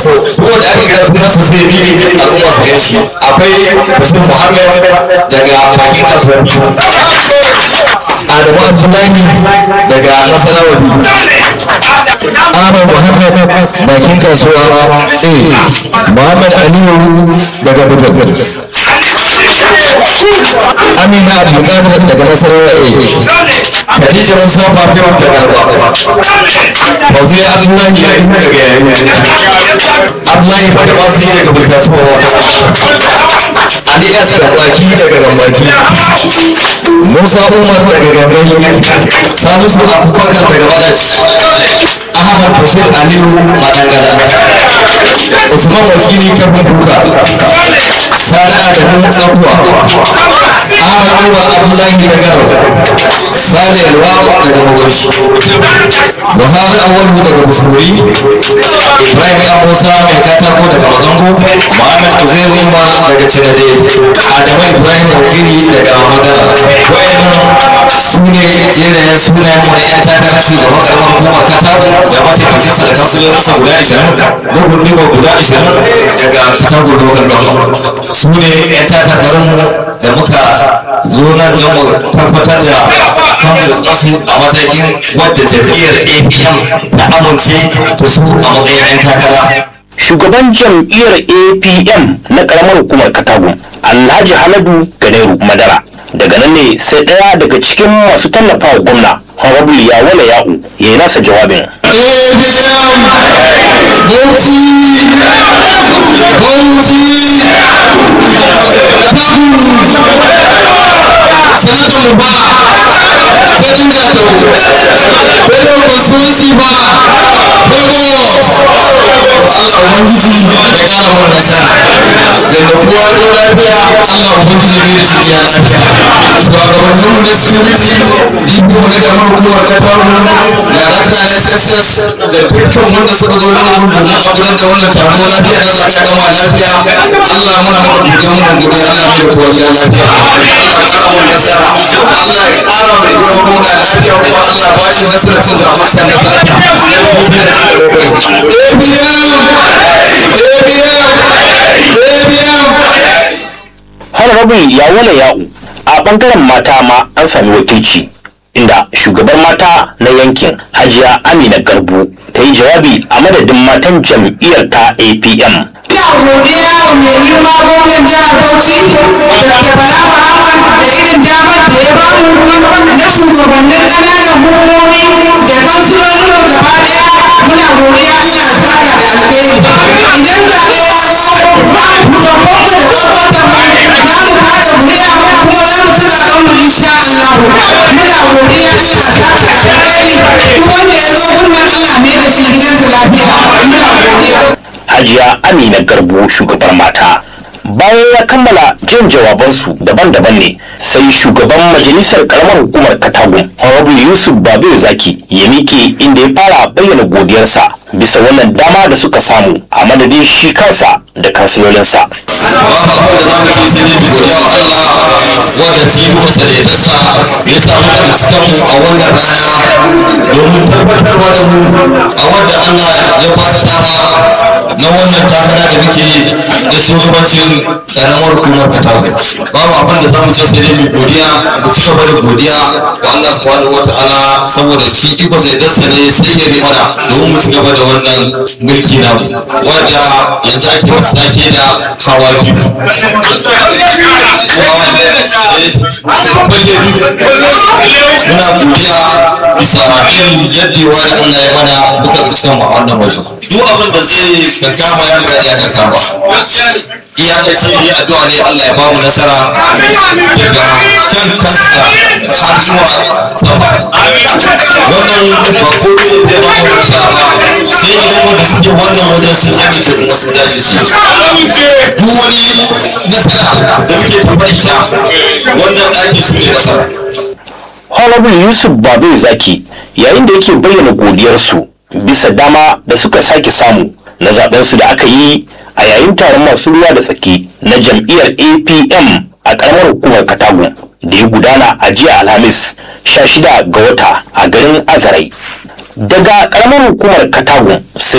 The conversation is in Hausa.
ko da aka kira sunan sa sai bibi al'umma su gan shi akwai Bashir Muhammad daga bakin kasuwar Adamu Abdullahi daga Nasarawa Ahmad Muhammad bakin kasuwa A Muhammad Aliyu daga Bugagar Amina Abdulkadir daga Nasarawa A Khadija Musa Fafiyo daga Alba Fauziya Abdullahi Yayi daga Yayi Abdullahi Badamasi daga Bulkasuwa Ali S Gambaki daga Gambaki Musa Umar daga Gambaki Salisu Abubakar daga Badaci Ahmad Bashir Aliyu Madangara Usman Wakili Kafin Kuka Sani Adamu Tsakuwa Ahmad Umar Abdullahi daga Sani Alwa daga Magoshi Buhari Awalu daga Busuri Ibrahim ya Musa mai katako daga Mazango Muhammad Uzair Umar daga Cinade Adamu Ibrahim Wakili daga Madara wayannan su ne jenayen sunayen mu na yan takarar shugaban karamar hukumar Katago da mataimakinsa da kansulolinsa guda 20 da gurbiwa guda 20 daga Katago Local Government su ne yan takararmu da muka zo nan don mu tabbatar da congress nasu a matakin wadda jam'iyyar apm ta amince da su a matsayin 'yan takara shugaban jam'iyyar apm na karamar hukumar katagun alhaji haladu ganeru madara daga nan ne sai ɗaya daga cikin masu tallafa wa gwamna honorable yawala ya'u ya yi nasa jawabin sanatan ba sarkin gato bello constituency ba lagos Allah ubangiji ya kara mana nasara yadda kowa ya zo lafiya Allah ubangiji ya da shi gida lafiya shugabannin mu na security ibo na karamar hukumar kataru darakta na sss da dukkan wanda suka zo nan gudu domin a gudanar da wannan taro lafiya na zaɓe a gama lafiya Allah muna maka godiya muna godiya Allah mai da kowa gida lafiya Allah kara mana nasara Allah ya kara mai gidan gwamna lafiya kuma Allah ba shi nasarar cin zaɓen sa na lafiya honorable yawala ya'u a bangaren mata ma an sami wakilci inda shugabar mata na yankin hajiya amina garbu ta yi jawabi a madadin matan jam'iyyar ta apm Ina godiya wa mai girma gwamnan jihar Bauchi da Bala Muhammad da irin damar da ya bamu na shugabannin ƙananan hukumomi da kansilolin mu gaba ɗaya muna godiya Allah ya saka da alheri. Idan zaɓe ya zo za mu fito mu da tsofaffin mu za mu kada kuri'a kuma za mu ci zaɓen mu insha Allah. Muna godiya Allah ya saka da alheri. Duk wanda ya zo wannan Allah ne da shi gidansa lafiya. Muna godiya. hajiya amina garbu shugabar mata bayan ya kammala jin jawabansu daban-daban ne sai shugaban majalisar karamar hukumar katagun honorable yusuf babu zaki ya miƙe inda ya fara bayyana godiyarsa bisa wannan dama da suka samu a madadin shi kansa da kansilolinsa babu abin da za mu ce sai dai mu godiya wa Allah wanda cikin masa da yadarsa ya samu daga cikin mu a wannan rana domin tabbatarwa da mu a wanda Allah ya ba su dama na wannan takara da muke yi da shugabancin ƙaramar hukumar Katago babu abin da za mu ce sai dai mu godiya mu ci gaba da godiya wa Allah subhanahu wa ta'ala saboda shi iko zai dasa ne sai ya bi mana domin mu ci gaba da wannan mulki namu wanda yanzu ake masu ake da hawa biyu muna godiya bisa irin yaddewa da Allah ya mana muka fuskanta a wannan wajen duk abin da zai kankama ya riga ya kankama iyakaci ne addu'a ne Allah ya ba mu nasara daga kan kasta har zuwa sama wannan ba komai ne zai ba mu nasara ba sai idan wanda suke wannan wajen sun amince kuma sun jajirce duk wani nasara da muke tafa ita wannan ɗaki su ne nasara honorable yusuf babu zaki yayin da yake bayyana godiyarsu bisa dama da suka sake samu na zaɓensu da aka yi a yayin taron masu ruwa da tsaki na jam'iyyar apm a ƙaramar hukumar katagun da ya gudana a jiya alhamis 16 ga wata a garin azarai daga ƙaramar hukumar katagun sai